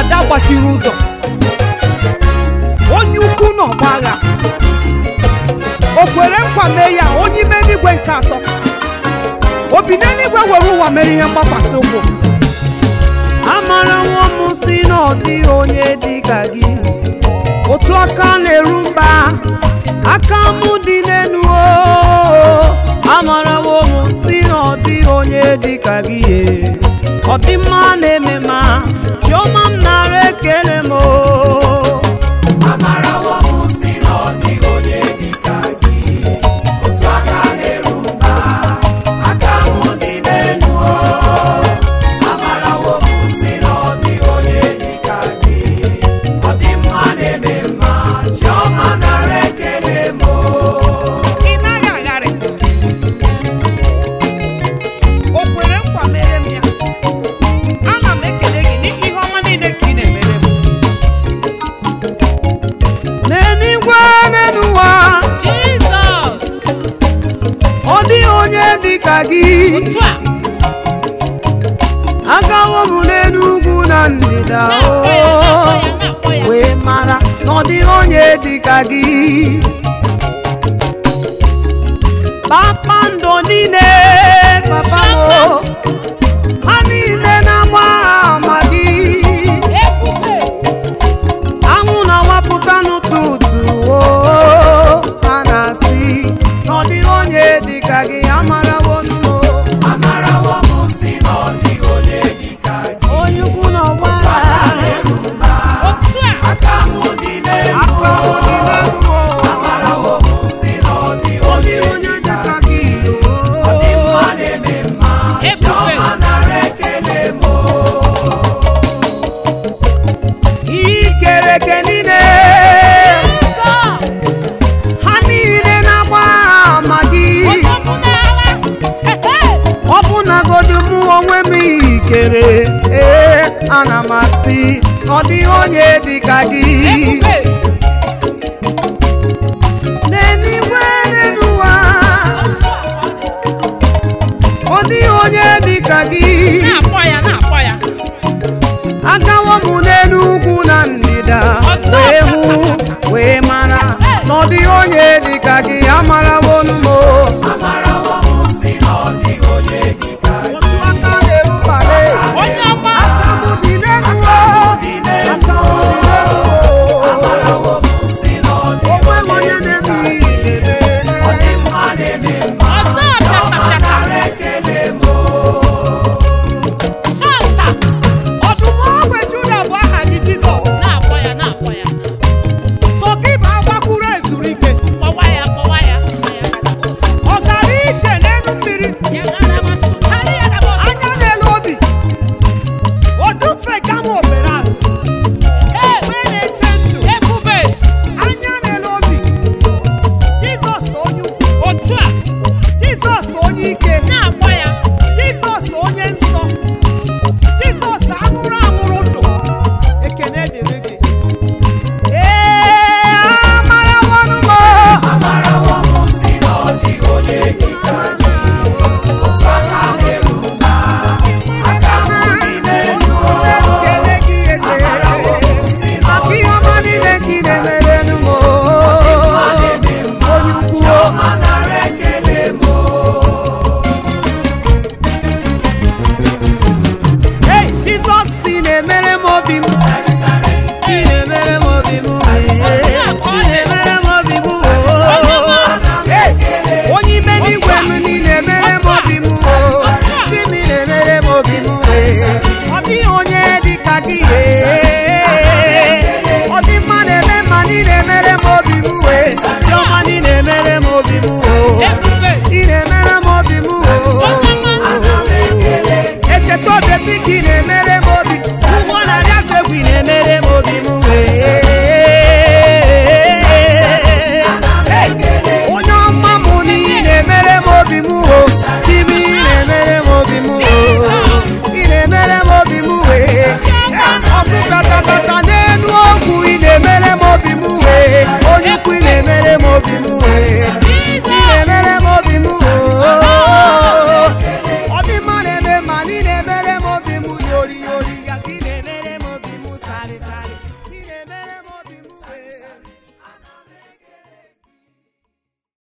ada gbachiri ụzọ onye ukwu n'ọgba agha o kwere nkwa mee ya onye ime n'igwe nke atọ obi n'eluigwe were ụwa mere ihe mgbakwasị ụkwụ amarawo m si na ọ dịghị onye dị ka gị otu aka na-eru mba aka m dị n'elu o amarawo m si na ọ dịghị onye dị ka gị e. ọ dị mma na-eme ma chiọma m nara ekele m o Amarawo m si na ọ dịghị onye dị ka gị otu aka na-eru mba aka m dị n'elu o Amarawo m si na ọ dịghị onye dị ka gị ọ dị mma na-eme mma chiọma nara ekele m o ị naghị agharị o kwere nkwa mere m ya ana m ekele gị n'ihi ihe ọma niile ka ị na-emere m n'eluigwe n'ụwa Jizọs ọ dịghị onye dị ka gị otu a agawo m n'elu ugwu na ndịda na-akpọ ya o na-akpọ ya na-akpọ ya wee mara na ọ dịghị onye dị ka gị kpakpando niile papa m o, ha niile na-agba ama gị ebube anwụ na-awapụta n'ụtụtụ o ha na-asị na ọ dịghị onye dị ka gị amarawo m o. Amarawo m si na ọ dịghị onye dị ka gị onye ukwu na ọgba aka na-eru mba otu a aka m dị n'elu aka o m dị n'elu o. Amarawo m si na ọ dịghị Ọ onye dịghị onye dị dị ka ka gị gị ọ dị o. mma na-eme mma Ebube. chiọma nara ekele m o ikere eke niile Jizọs ha niile na-agba ama gị onye ọkụ n'agha ehe ọ bụ nagodu mụ onwe m ikere ee ana m asị na ọ dịghị onye dị ka gị ebube n'eluigwe n'ụwa ọ dịghị onye dị ka gị na-akpọ ya na-akpọ ya agawo m n'elu ugwu na ndịda Ọzọ wee ọzọ, hụ ọzọ. wee mara na ọ dịghị onye dị ka gị amarawo m o Amarawo m si na ọ dịghị onye dị ka gị otu aka na-erubale onye ọma aka m dị n'elu o dị n'elu aka m dị n'elu o Amarawo m si na ọ o dịghị nweghị onye na-eme ihe ọ dị mma na-eme mma ọzọ chiọma pịata nara ekele m o shansa ọdụm ogbe juda bụ aha gị jizọs na-akpọ ya na-akpọ ya sọ gị bụ agbakwuru ezuru ike kpọwa ya kpọwa ya kpọwa ya ọ gara ije n'elu mmiri ya gara masụ karịa ya na bọs anya n'elu obi o dufe gama obere azụ ee mgbe na-eche ndụ ebube anya n'elu obi jizọs onye ukwu otu a jizọs onye ike na-akpọ ya jizọs onye nsọ jizọs anwụrụ anwụrụ ndụ ekene dịrị gị ee amarawanụ m Amarawo m si na ọ dịghị onye dị ka gị otu aka na-eru mba aka m dị n'elu o ekele gị eze Amarawo m si na ọ maka ihe ọma niile ka ị na-emerenụ m ma na-eme mma onye ukwu chiọma nara ekele m o Hey, Jizọs si na-emere m obi m Sare sare ị na-emere m obi m ị na-emere m obi m ana m ekele onye ime n'igwe m ị na-emere m obi m di m ị na-emere m obi m ọ dịghị onye dị ka gị ọ dị mma na-eme mma na ị na-emere m obi m dị ọma na ị na-emere m obi m ebube ị na-emere m obi m onye ọma ana m ekele echeta obesi ka ị na-emere m obi ụgwọ narị atụ egwu ị na-emere m obi m ana m ekele onye ọma m na ị na-emere m obi m